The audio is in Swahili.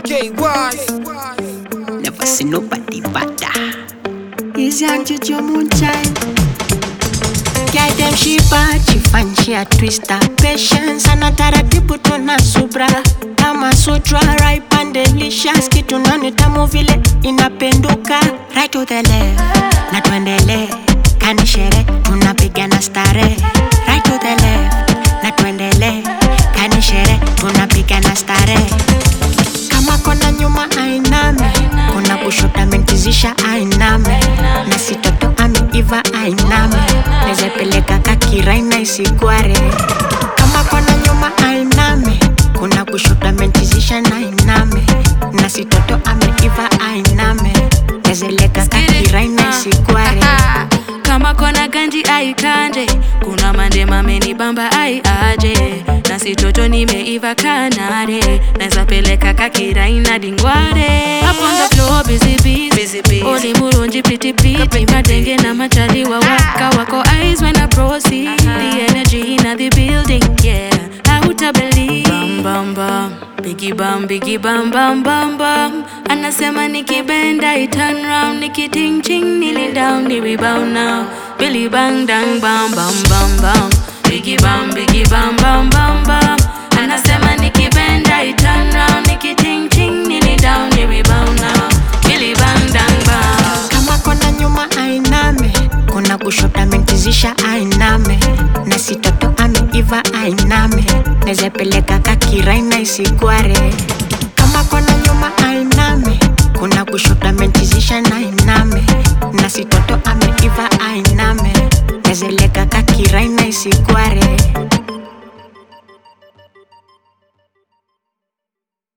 Never see nobody better. Is young Jojo Moonshine. Girl them she bad, she fine, she a twister. Patience ana taratibu tuna subra. Kama sutra, ripe and delicious. Kitu nani tamu vile inapenduka. Right to the left, na tuendele. Kanishere, tunapigana stare. Right to the left, na tuendele. Kanishere, tunapigana stare. Kama kona nyuma ainame, kuna kushoto amenkizisha ainame, na sitoto ameiva ainame, nezepeleka kakiraina isigware. Kama kona nyuma ainame, kuna kushoto amenkizisha na ainame, na sitoto ameiva ainame, nezeleka kakiraina isigware. kama kona ganji aikanje kuna mande mameni bamba ai aje na sitoto nimeiva kanare naeza peleka kakiraina dingware Up on the floor busy busy oli murunji piti piti madenge na machaliwa waka wako eyes when I proceed the energy in the building yeah hauta believe bam bam bam Biggie bam, biggie bam bam bam bam Anasema nikibenda i turn round Nikiting ching nili down ni rebound now Billy bang dang bam bam bam bam Biggie bam, biggie bam bam bam bam Anasema nikibenda i turn round Nikiting ching nili down ni rebound now Billy bang dang bam kama kona nyuma ainame kuna kushoto amenkizisha ainame na sitoto ameiva ainame nezepeleka kakiraina isigware kama kona nyuma ainame kuna kushoto amenkizisha na ainame na sitoto ameiva ainame nezeleka kakiraina isigware